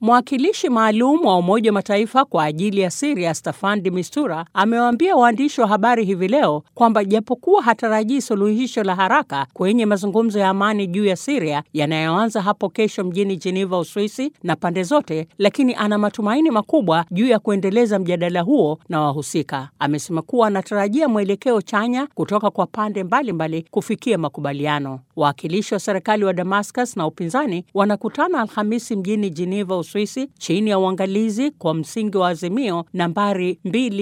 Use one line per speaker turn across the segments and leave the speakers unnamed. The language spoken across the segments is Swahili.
Mwakilishi maalum wa Umoja wa Mataifa kwa ajili ya Siria Staffan de Mistura amewaambia waandishi wa habari hivi leo kwamba japokuwa hatarajii suluhisho la haraka kwenye mazungumzo ya amani juu ya Siria yanayoanza hapo kesho mjini Geneva, Uswisi na pande zote, lakini ana matumaini makubwa juu ya kuendeleza mjadala huo na wahusika. Amesema kuwa anatarajia mwelekeo chanya kutoka kwa pande mbalimbali mbali kufikia makubaliano. Wawakilishi wa serikali wa Damascus na upinzani wanakutana Alhamisi mjini Geneva, Uswisi chini ya uangalizi kwa msingi wa azimio nambari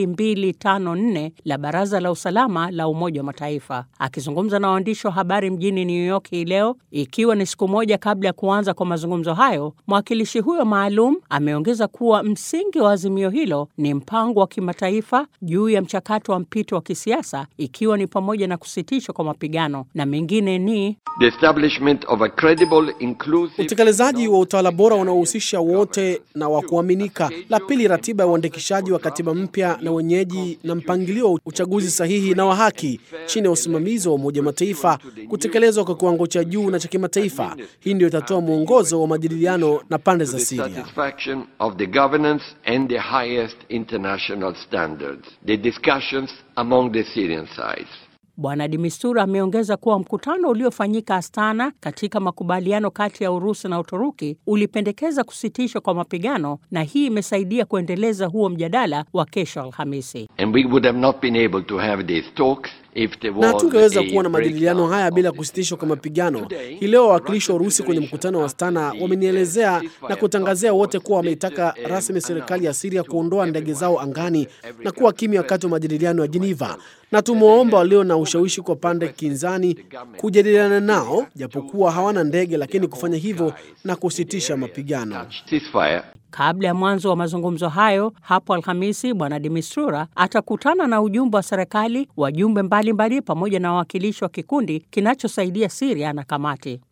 2254 la Baraza la Usalama la Umoja wa Mataifa. Akizungumza na waandishi wa habari mjini New York hii leo, ikiwa ni siku moja kabla ya kuanza kwa mazungumzo hayo, mwakilishi huyo maalum ameongeza kuwa msingi wa azimio hilo ni mpango wa kimataifa juu ya mchakato wa mpito wa kisiasa, ikiwa ni pamoja na kusitishwa kwa mapigano na mengine ni
The establishment of a credible, inclusive,
utekelezaji wa utawala bora unaohusisha wote na wa kuaminika. La pili, ratiba ya uandikishaji wa katiba mpya na wenyeji na mpangilio wa uchaguzi sahihi na wa haki chini ya usimamizi wa Umoja wa Mataifa, kutekelezwa kwa kiwango cha juu na cha kimataifa. Hii ndio itatoa mwongozo wa majadiliano na pande za
the
Syria.
satisfaction of the governance and the highest international standards. The discussions among the Syrian sides.
Bwana de Mistura ameongeza kuwa mkutano uliofanyika Astana katika makubaliano kati ya Urusi na Uturuki ulipendekeza kusitishwa kwa mapigano na hii imesaidia kuendeleza huo mjadala wa kesho Alhamisi.
And we would have not been able to have these talks if there was
na hatungeweza
a
kuwa na majadiliano
breakdown
haya
of
bila
the-
kusitishwa kwa mapigano. Hii leo wawakilishi wa Urusi kwenye mkutano wa Astana wamenielezea na kutangazia wote kuwa wameitaka rasmi serikali ya Siria kuondoa ndege zao angani na kuwa kimya wakati wa majadiliano ya Geneva, na tumewaomba walio na ushawishi kwa pande kinzani kujadiliana nao, japokuwa hawana ndege, lakini kufanya hivyo na kusitisha mapigano.
ceasefire
Kabla ya mwanzo wa mazungumzo hayo hapo Alhamisi, Bwana de Mistura atakutana na ujumbe wa serikali, wajumbe mbalimbali, pamoja na wawakilishi wa kikundi kinachosaidia Siria na kamati.